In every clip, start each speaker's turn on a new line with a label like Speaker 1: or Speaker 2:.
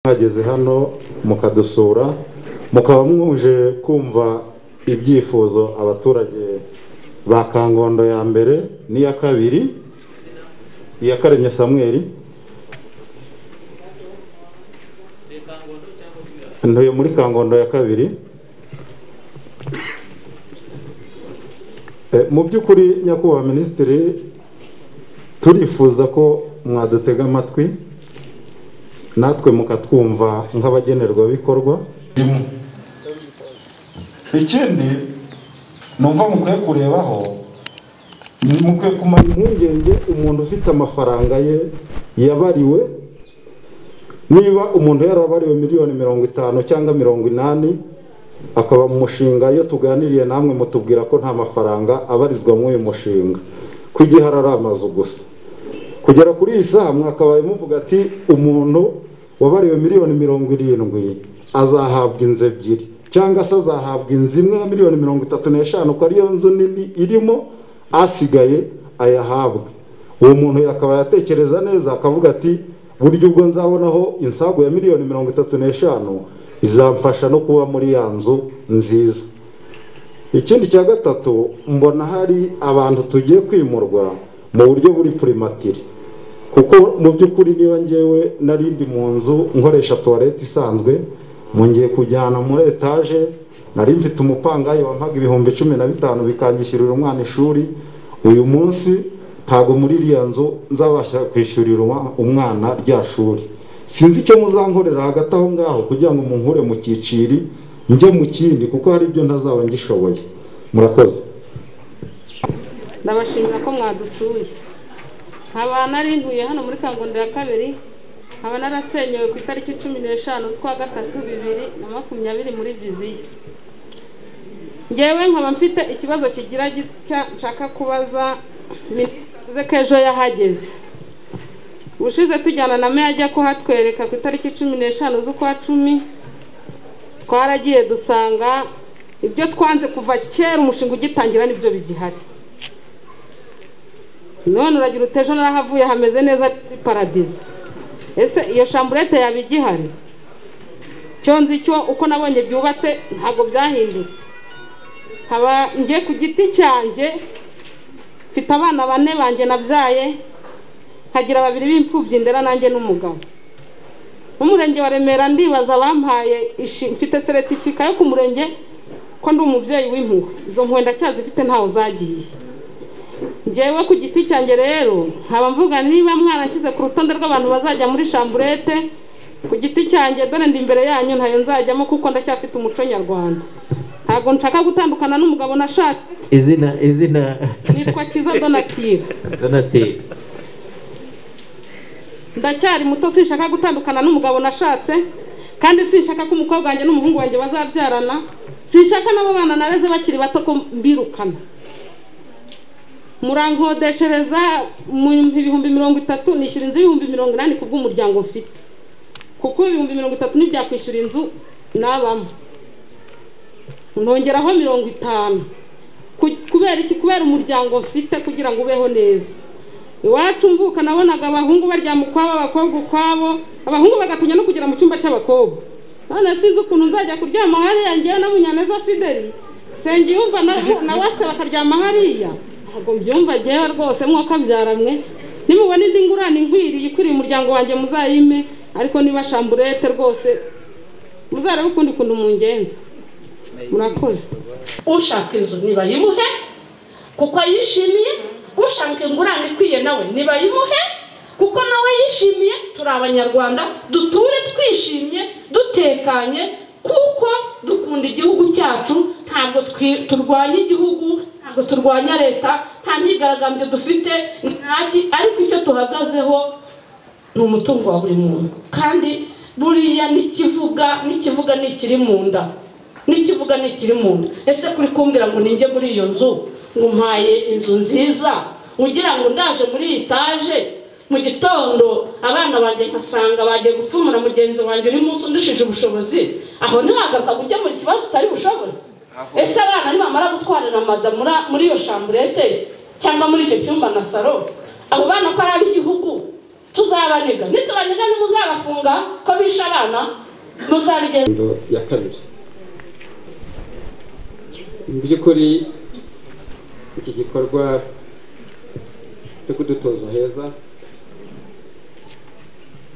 Speaker 1: mwageze hano mukadusura mukaba mwuje kumva ibyifuzo abaturage ba kangondo ya mbere n'iya kabiri iya karemye samweri ntuye muri kangondo ya kabiri Eh, mu by'ukuri nyakubahwa minisitiri turifuza ko mwadutega amatwi natwe mukatwumva nk'abagenerwabikorwa ikindi numva mukwiye kurebaho mukwiye kumara impungenge umuntu ufite amafaranga ye yabariwe niba umuntu yarabariwe miliyoni mirongo itanu cyangwa mirongo inani akaba mu mushinga iyo tuganiriye namwe mutubwira ko nta mafaranga abarizwa muri uyu mushinga ko igihari ari amazu gusa kugera kuri iyi saha mwakabaye muvuga ati umuntu wabariwe miliyoni mirongo irindwi azahabwa inzu ebyiri cyangwa se azahabwa inzu imwe ya miliyoni mirongo itatu n'eshanu ko ariyo nzu nini irimo asigaye ayahabwe uwo muntu yakaba yatekereza neza akavuga ati burya ubwo nzabonaho insago ya miliyoni mirongo itatu n'eshanu izamfasha no kuba muri ya nzu nziza ikindi cya gatatu mbona hari abantu tugiye kwimurwa mu buryo buri purimatire kuko mu by'ukuri niba ngewe narindi mu nzu nkoresha tuwarete isanzwe ngiye kujyana muri etaje nari mfite umupangayi wampaga ibihumbi cumi na bitanu bikangishyurira umwana ishuri uyu munsi ntabwo muri iriya nzu nzabasha kwishyurira umwana rya shuri sinzi icyo muzankorera hagati aho ngaho kugira ngo munkure mu cyiciri njye mu kindi kuko hari ibyo ntazaba ngishoboye murakoze
Speaker 2: ndabashimira ko mwadusuye nkaba narintuye hano muri kangondo ya kabiri nkaba narasenyewe ku itariki cumi n'eshanu z'ukwa gatatu bibiri na makumyabiri muri viziyo ngewe nkaba mfite ikibazo kigira gitya nshaka kubaza minisitiri ko ejo yahageze ubushize tujyana na meya ajya kuhatwereka ku itariki cumi n'eshanu z'ukwa cumi twaragiye dusanga ibyo twanze kuva kera umushinga ugitangira nibyo bigihari none uragira uti ejo narahavuye hameze neza muri paradizo ese iyo shamburete yaba igihari cyo nzi cyo uko nabonye byubatse ntabwo byahindutse nkaba nge ku giti cyanjye mfite abana bane banjye nabyaye nkagira babiri b'imfubyi ndera nanjye n'umugabo umurenge wa remera ndibaza abampaye mfite seretifika yo ku murenge ko ndi umubyeyi w'impuhwe izo mpuhwe ndacyazifite ntawe zagiye ngewe ku giti cyanjye rero nkaba mvuga niba mwaranshyize ku rutonde rw'abantu bazajya muri shamburete ku giti cyanjye dore ndi imbere yanyu ntayo nzajyamo kuko ndacyafite umuco nyarwanda ntabwo nshaka gutandukana n'umugabo nashatse
Speaker 3: izina izina
Speaker 2: nitwa kiza donatire
Speaker 3: donatire
Speaker 2: ndacyari muto sinshaka gutandukana n'umugabo nashatse kandi sinshaka ko umukobwa wanjye n'umuhungu wanjye bazabyarana sinshaka n'abo bana nareze bakiri bato ko mbirukana murankodeshereza mu ibihumbi mirongo itatu nishyura inzu y'ibihumbi mirongo inani ku bw'umuryango mfite kuko ibihumbi mirongo itatu ntibyakwishyura inzu nabamo ntongeraho mirongo itanu kubera iki kubera umuryango mfite kugira ngo ubeho neza iwacu mvuka nabonaga abahungu baryama ukwabo abakobwa ukwabo abahungu bagatinya no kugera mu cyumba cy'abakobwa none sinzi ukuntu nzajya kuryama hariya ngewe na munyaneza fideli yumva na wase bakaryama hariya ntabwo mbyumva ngewe rwose mwuka byaramwe nimubona indi ngurane inkwiriye ikwiriye umuryango wanjye muzayime ariko niba shamburete rwose muzarebe ukundi kuntu mungenza murakoze
Speaker 4: ushaka inzu nibayimuhe kuko ayishimiye ushaka ingurane ikwiye nawe nibayimuhe kuko nawe yishimiye turi abanyarwanda duture twishimye dutekanye kuko dukunda igihugu cyacu ntabwo turwanya igihugu ntabwo turwanya leta nta myigaragambyo dufite ntaki ariko icyo tuhagazeho ni umutungo wa buri muntu kandi buriya n'ikivuga n'ikivuga ni ikiri mu nda n'ikivuga ni ikiri mu nda ese kuri kumbwira ngo ninjye muri iyo nzu ngo mpaye inzu nziza ugira ngo ndaje muri iyi etaje mu gitondo abana banjye nkasanga bagiye gupfumura mugenzi wanjye undi munsi undushije ubushobozi aho ntiwagaga gukemura ikibazo utari bushobora ese abana nibamara gutwarira madamu muri iyo shamburete cyangwa muri icyo cyumba na salo abo bana ko ari ab'igihugu tuzabaniga nitubaniga ntimuzabafunga ko bishe abana muzabigenza
Speaker 5: Ingingo ya kabiri mu by'ukuri iki gikorwa cyo kudutoza heza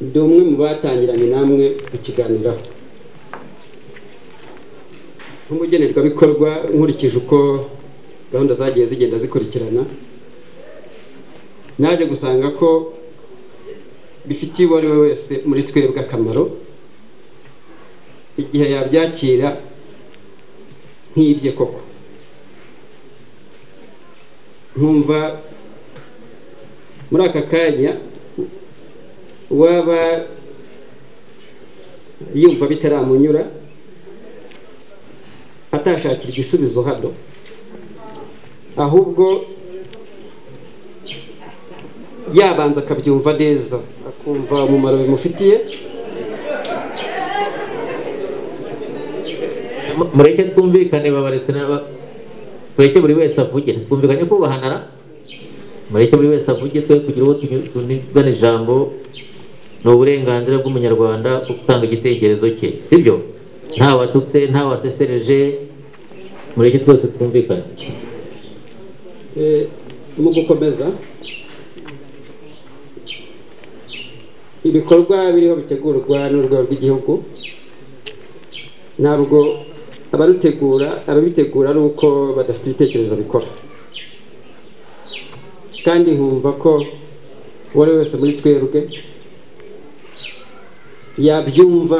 Speaker 5: ndi umwe mu batangiranye namwe kukiganiraho nk'umugenerwabikorwa nkurikije uko gahunda zagiye zigenda zikurikirana naje gusanga ko bifitiye uwo ari we wese muri twebwe akamaro igihe yabyakira nk'ibye koko nkumva muri aka kanya waba yumva bitaramunyura atashakira igisubizo hano ahubwo yabanza akabyumva neza akumva umumaro bimufitiye
Speaker 3: Mu- mureke twumvikane babaretse n'aba- mureke buri wese avuge twumvikane kubahanara mureke buri wese avuge twe kugira uwo tugi- tunigana ijambo ni uburenganzira bw'umunyarwanda bwo gutanga igitekerezo cye sibyo nta watutse nta wasesereje mureke twese twumvikane
Speaker 5: Eh, mu gukomeza ibikorwa biriho bitegurwa n'urwego rw'igihugu ntabwo abarutegura ababitegura ari uko badafite ibitekerezo bikora kandi nkumva ko uwo ari we wese muri twebwe yabyumva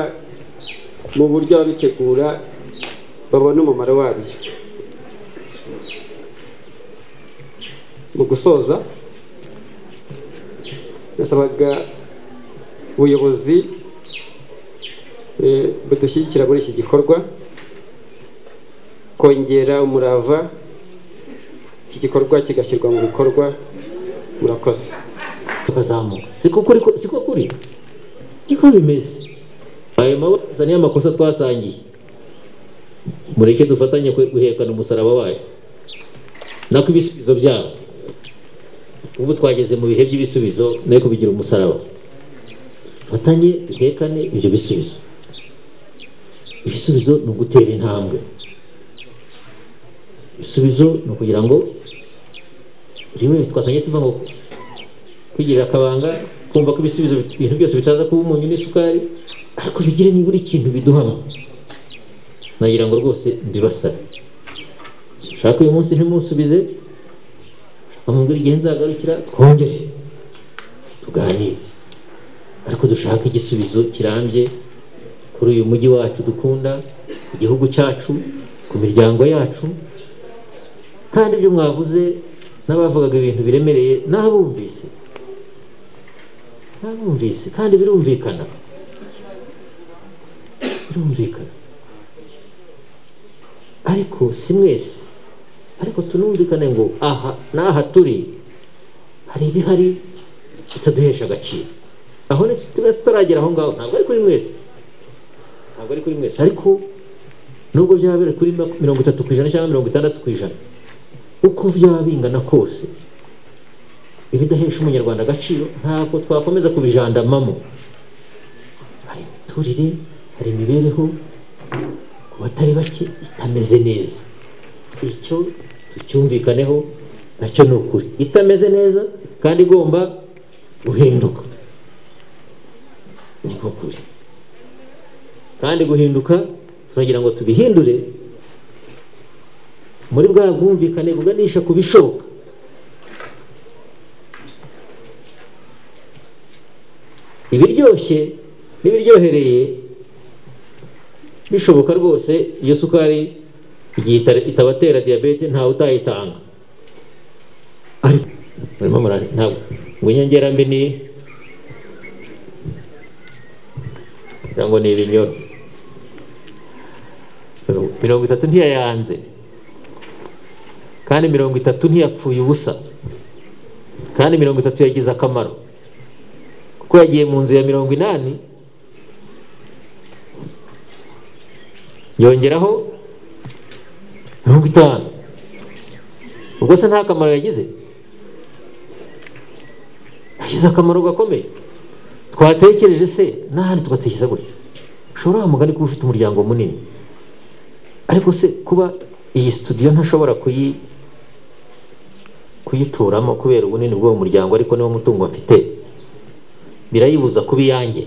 Speaker 5: mu buryo ababitegura babona umumaro wabyo mu gusoza nasabaga ubuyobozi eh, budushyigikira muri iki gikorwa kongera umurava iki gikorwa kigashyirwa mu bikorwa murakoze
Speaker 3: tukazamuka siko kuri ko- siko kuri niko bimeze ayo mabwiriza niyo amakosa twasangiye mureke dufatanye kwe- guhekana umusaraba wayo nako ibisubizo byabo ubu twageze mu bihe by'ibisubizo nayo kubigira umusaraba fatanye duhekane ibyo bisubizo ibisubizo ni ugutera intambwe ibisubizo ni ukugira ngo buri wese twatanye tuva ngo kwigirira akabanga kumva ko ibisubizo ibintu byose bitaza kuba umunyu n'isukari ariko bigire nibura ikintu biduhamo nagira ngo rwose mbibasare ushaka uyu munsi ntimusubize amubwira igihe nzagarukira twongere tuganire ariko dushake igisubizo kirambye kuri uyu mujyi wacu dukunda ku gihugu cyacu ku miryango yacu kandi ibyo mwavuze n'abavugaga ibintu biremereye n'abumvise ntabumvise kandi birumvikana birumvikana ariko si mwese ariko tunumvikane ngo aha n'aha turi hari ibihari bitaduhesha agaciro aho ni tuba tutaragera aho ngaho ntabwo ari kuri mwese ntabwo ari kuri mwese ariko nubwo byaba biri kuri mak- mirongo itatu ku ijana cyangwa mirongo itandatu ku ijana uko byaba bingana kose ibidahesha umunyarwanda agaciro ntabwo twakomeza kubijandamamo hari imiturire hari imibereho ku batari bake itameze neza icyo tucyumvikaneho nacyo ni ukuri itameze neza kandi igomba guhinduka niko kuri kandi guhinduka turagira ngo tubihindure muri bwa bwumvikane buganisha ku bishoboka ibiryoshye n'ibiryohereye bishoboka rwose iyo sukari igihe itare- itabatera diyabete ntawe utayitanga ariko murimo murari ntabwo ngo inyongerambi ni kugira ngo ni ibinyoro mirongo itatu ntiyayanze kandi mirongo itatu ntiyapfuye ubusa kandi mirongo itatu yagize akamaro kuko yagiye mu nzu ya mirongo inani yongeraho mirongo itanu ubwo se nta kamaro yagize yagize akamaro gakomeye twatekereje se n'ahandi tugatekereza gutyo ushobora wa mugani kuba ufite umuryango munini ariko se kuba iyi studio ntashobora kuyi kuyituramo kubera ubunini bw'uwo muryango ariko niwo mutungo mfite birayibuza kuba iyanjye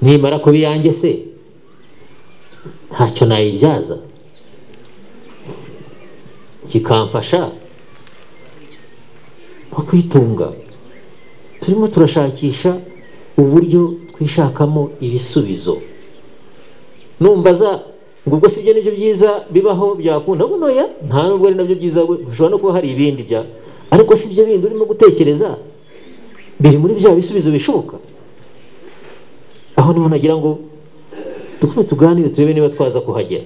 Speaker 3: nimara kuba iyanjye se ntacyo nayibyaza kikamfasha nko kwitunga turimo turashakisha uburyo twishakamo ibisubizo numva za ngo ubwo si ibyo nibyo byiza bibaho byakunda ngo noya nta nubwo ari nabyo byiza we hashobora no kuba hari ibindi bya ariko si ibyo bindi urimo gutekereza biri muri bya bisubizo bishoboka aho niho nagira ngo dukume tuganire turebe niba twaza kuhagera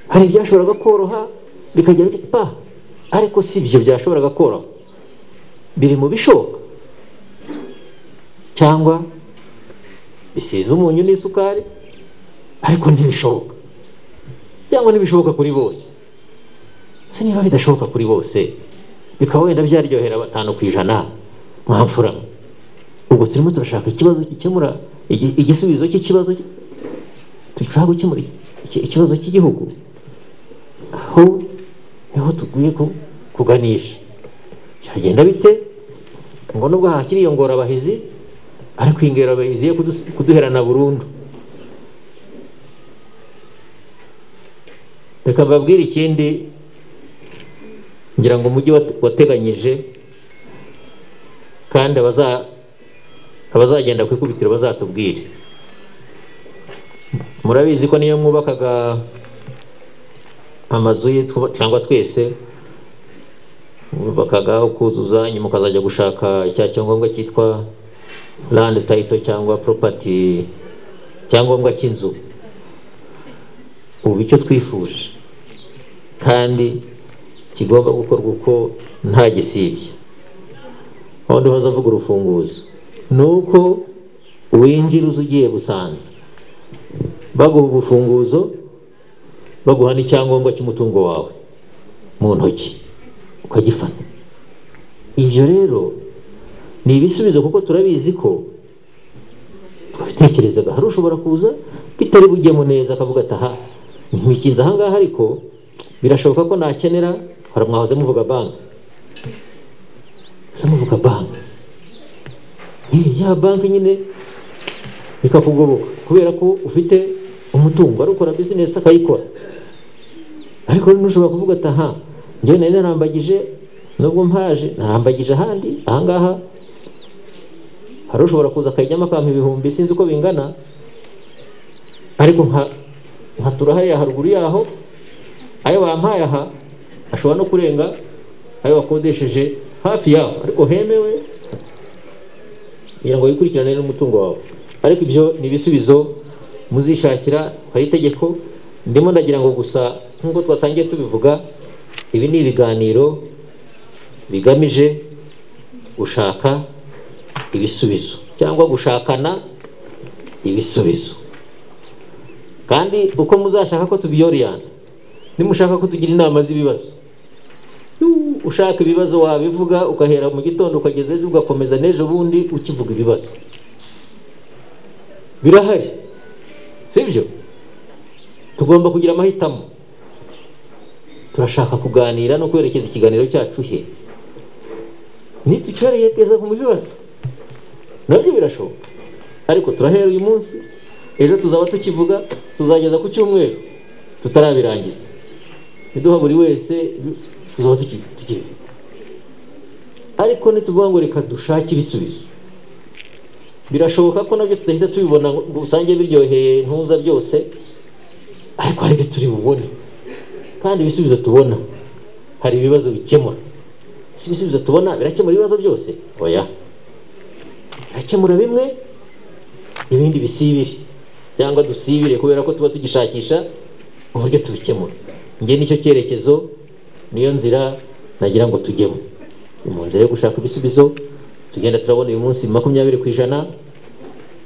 Speaker 3: hari ibyashoboraga koroha bikagera pa ariko si ibyo byashoboraga koroha biri mu bishoboka cyangwa bisize umunyu n'isukari ariko ntibishoboka cyangwa ntibishoboka kuri bose se niba bidashoboka kuri bose bikaba wenda byaryohera batanu ku ijana mwamfura ubwo turimo turashaka ikibazo gikemura igi- igisubizo cy'ikibazo ki- dushaka gukemura iki- ikibazo cy'igihugu aho niho tuguye ku- kuganisha byagenda bite ngo nubwo hakiri iyo ngorobahizi ariko iyi ngorobahizi yo kudus- kuduherana burundu reka mbabwire ikindi ngira ngo umujyi wat- wateganyije kandi abaza- abazagenda ku ikubitiro bazatubwire murabizi ko niyo mwubakaga amazu ye twuba- cyangwa twese bubakaga aho kuzuza nyuma ukazajya gushaka icya cyangombwa cyitwa land title cyangwa property cyangombwa cy'inzu ubu icyo twifuje kandi kigomba gukorwa uko nta gisibye abandi bazavuga urufunguzo ni uko winjira uza ugiye gusanza baguha ubufunguzo baguha n'icyangombwa cy'umutungo wawe mu ntoki ukagifata ibyo rero ni ibisubizo kuko turabizi ko twabitekerezaga hari ushobora kuza bitari bujyemo neza akavuga ati aha ntibikinze aha ngaha ariko birashoboka ko nakenera hari mwahoze muvuga banki mwahoze muvuga banki Eh, ya banki nyine bikakugoboka kubera ko ufite umutungo ari ukora bizinesi akayikora ariko ntushobora kuvuga ati aha njyewe nari narambagije nubwo mpaje narambagije ahandi ahangaha hari ushobora kuza akayijyamo akampa ibihumbi sinzi uko bingana ariko nka nkatura hariya haruguru yaho ayo bampaye aha ashobora no kurenga ayo wakodesheje hafi yaho ariko hemewe kugira ngo wikurikirane n'umutungo wawe ariko ibyo ni ibisubizo muzishakira hari itegeko ndimo ndagira ngo gusa nk'uko twatangiye tubivuga ibi ni ibiganiro bigamije gushaka ibisubizo cyangwa gushakana ibisubizo kandi uko muzashaka ko tubiyoriyana nimushaka ko tugira inama z'ibibazo Yu, ushaka ibibazo wabivuga ugahera mu gitondo ukageza ejo ugakomeza n'ejo bundi ukivuga ibibazo birahari sibyo tugomba kugira amahitamo turashaka kuganira no kwerekeza ikiganiro cyacu he nitucyerekeza ku bibazo nabyo birashoboka ariko turahera uyu munsi ejo tuzaba tukivuga tuzageza ku cyumweru tutarabirangiza niduha buri wese tuzaba tuki- tukivuga ariko nituvuga ngo reka dushake ibisubizo birashoboka ko nabyo tudahita tubibona ngo usange biryoheye ntuza byose ariko hari ibyo turi bubone kandi ibisubizo tubona hari ibibazo bikemura si ibisubizo tubona birakemura ibibazo byose oya birakemura bimwe ibindi bisibire cyangwa dusibire kubera ko tuba tugishakisha uburyo tubikemura njye nicyo cyerekezo niyo nzira nagira ngo tujyemo ni mu nzira yo gushaka ibisubizo tugenda turabona uyu munsi makumyabiri ku ijana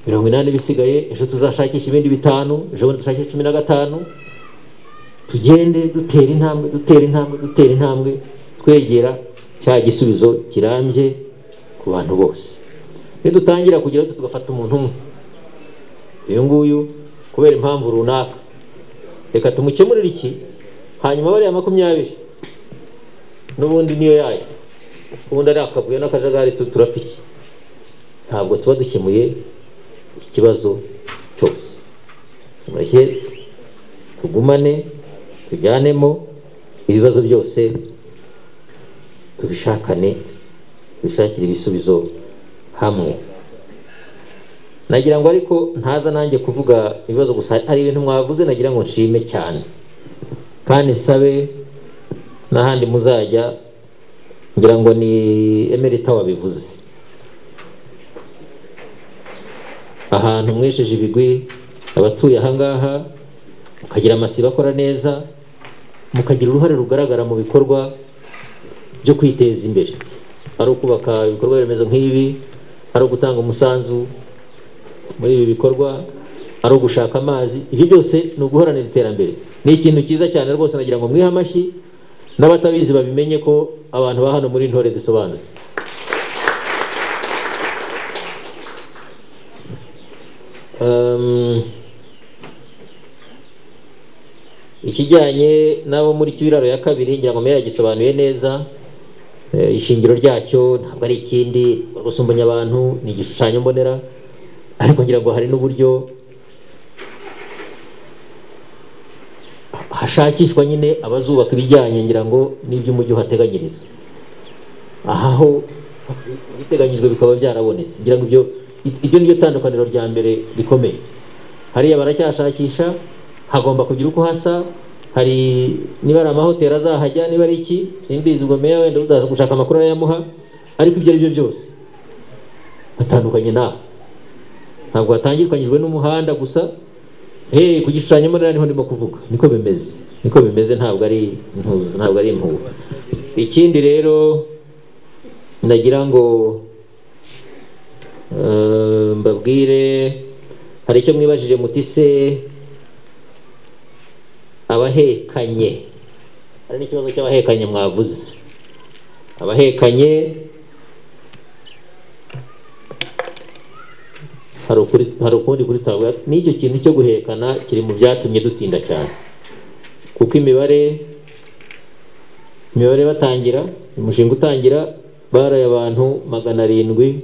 Speaker 3: mirongo inani bisigaye ejo tuzashakisha ibindi bitanu ejo bundi dushakishe cumi na gatanu tugende dutera intambwe dutera intambwe dutera intambwe twegera cya gisubizo kirambye ku ku bantu bose nidutangira kugira gutyo tugafata umuntu umwe uyu nguyu kubera impamvu runaka reka tumukemurire iki hanyuma bariya makumyabiri n'ubundi niyo yayo ubundi ari akavuyo n'akajagari tu- turapfa iki ntabwo tuba dukemuye ikibazo cyose mureke tugumane tujyanemo ibibazo byose tubishakane tubishakire ibisubizo hamwe nagira ngo ariko ntaza nanjye kuvuga ibibazo gusa hari ibintu mwavuze nagira ngo nshime cyane kandi nsabe n'ahandi muzajya ngira ngo ni emerita wabivuze ahantu mwesheje ibigwi abatuye ahangaha mukagira amasibo akora neza mukagira uruhare rugaragara mu bikorwa byo kwiteza imbere ari ukubaka ibikorwa remezo nk'ibi ari ugutanga umusanzu muri ibi bikorwa ari ugushaka amazi ibyo byose ni uguharanira iterambere ni ikintu cyiza cyane rwose nagira ngo mwihe amashyi n'abatabizi babimenye ko abantu ba hano muri ntore zisobanutse Um, ikijyanye n'abo muri kibiraro ya kabiri ngira ngo meya yagisobanuye neza Eh, ishingiro ryacyo ntabwo ari ikindi gusumbanya abantu ni igishushanyo mbonera ariko ngira ngo hari n'uburyo hashakishwa nyine abazubaka ibijyanye ngira ngo n'iby'umujyi uhateganyiriza aha ho biteganyijwe bikaba byarabonetse ngira ngo ibyo iryo niryo tandukaniro rya mbere rikomeye hariya baracyashakisha hagomba kugira uko hasa hari niba ari amahoteli azahajya niba ari iki simbizi ubwo meya wenda uzaza gushaka amakuru arayamuha ariko ibyo ari byo byose batandukanye nawe ntabwo hatangirwanyijwe n'umuhanda gusa hey, ku gishushanyo mbonera niho ndimo kuvuga niko bimeze niko bimeze ntabwo ari intuzo ntabwo ari impuha ikindi rero ndagira ngo eh, mbabwire hari icyo mwibajije muti se abahekanye hari n'ikibazo cy'abahekanye mwavuze abahekanye hari ukuri- hari ukundi kuri tabura n'icyo kintu cyo guhekana kiri mu byatumye dutinda cyane kuko imibare imibare batangira umushinga utangira baraye abantu magana arindwi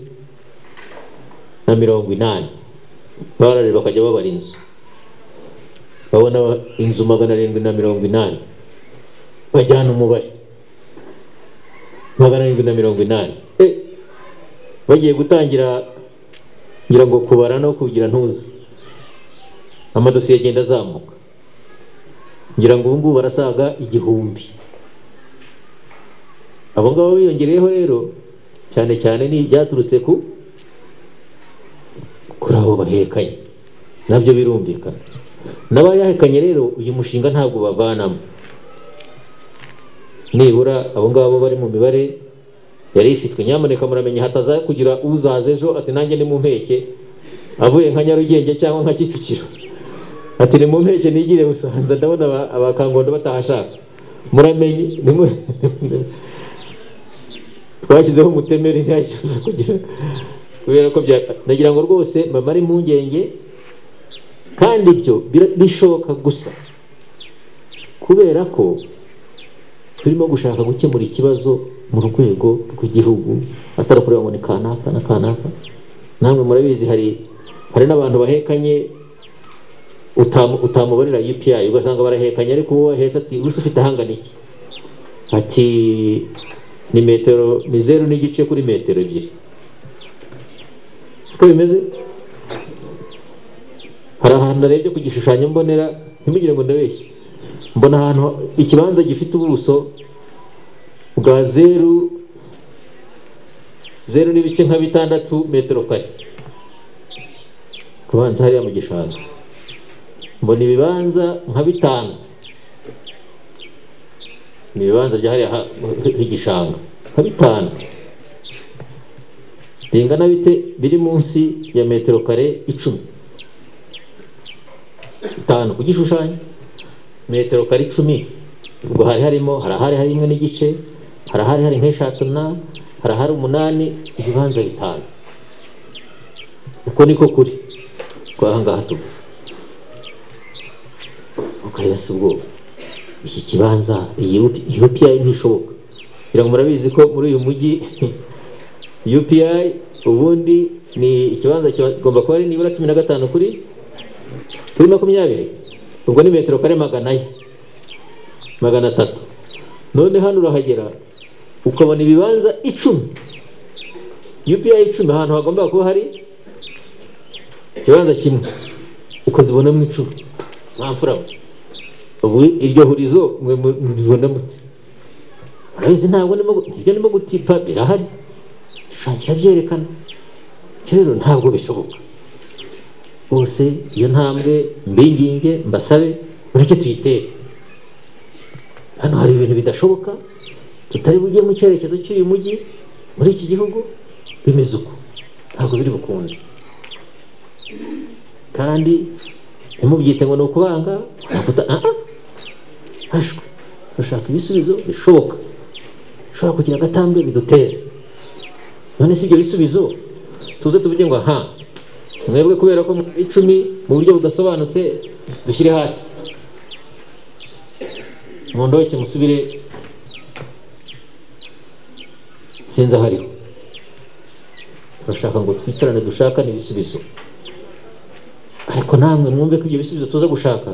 Speaker 3: na mirongo inani barare bakajya babara inzu babona inzu magana arindwi na mirongo inani bajyana umubare magana arindwi na mirongo inani Eh, bagiye gutangira ngira ngo kubara no kugira ntuza amadosiye agenda azamuka ngira ngo ubu ngubu barasaga igihumbi abo ngabo biyongereyeho rero cyane cyane ni ibyaturutse ku kuri abo bahekanye nabyo birumvikana n'abayahekanye rero uyu mushinga ntabwo bavanamo nibura abo ngabo bari mu mibare yari ifitwe nyamuneka muramenya hataza kugira uzaza ejo ati nanjye ni mu mpeke avuye nka nyarugenge cyangwa nka kicukiro ati ni mu mpeke nigire busanza ndabona aba- abakangondo batahashaka muramenye nimu- twashyizeho umutemeri ntiyakiza kugira kubera ko bya nagira ngo rwose mbamare impungenge kandi ibyo bira- bishoboka gusa kubera ko turimo gushaka gukemura ikibazo mu rwego rw'igihugu atari kureba ngo ni kanaka na kanaka namwe murabizi hari hari n'abantu bahekanye utamu- utamubarira UPI ugasanga barahekanye ariko uwo wahetse ati gusa ufite ahangana iki ati ni metero ni zeru n'igice kuri metero ebyiri uko bimeze hari ahantu narebye ku gishushanyo mbonera ntimugire ngo ndabeshye mbona ahantu ikibanza gifite ubuso bwa zeru zeru n'ibice nka bitandatu metero kare kubanza hariya mu gishanga mbona ibibanza nka bitanu ni ibibanza bya hariya ha- h'igishanga nka bitanu bingana bite biri munsi ya metero kare icumi bitanu ku gishushanyo metero kare icumi ubwo hari harimo hari ahari hari imwe n'igice hari ahari hari nk'eshatu na harahari umunani ibibanza bitanu uko niko kuri kwa hangaha tuba ukareba si ubwoba iki kibanza iyi UPI ntishoboka ngira ngo murabizi ko muri uyu mujyi UPI ubundi ni ikibanza kigomba kuba ari nibura cumi na gatanu kuri kuri makumyabiri ubwo ni metero kare magana ye magana atatu none hano urahagera ukabona ibibanza icumi UPI icumi ahantu hagomba kuba hari ikibanza kimwe ukazibonamo icumi nta mfura mwe ubu iryo hurizo mwe mubibona mute murabizi ntabwo ndimo gu- ibyo ndimo gutipa birahari bishangira byerekana Bityo rero ntabwo bishoboka bose iyo ntambwe mbinginge mbasabe mureke tuyitere hano hari ibintu bidashoboka tutari bujye mu cyerekezo cy'uyu mujyi muri iki gihugu bimeze uko ntabwo biri bukunde kandi ntimubyite ngo ni ukubanga nakuta aha hashwe turashaka ibisubizo bishoboka bishobora kugira agatambwe biduteze none si ibyo bisubizo tuze tuvuge ngo aha mwebwe kubera ko muri icumi mu buryo budasobanutse dushyire hasi mundoke musubire sinzi aho ariho turashaka ngo twicarane dushakane ibisubizo ariko namwe mwumve ko ibyo bisubizo tuza gushaka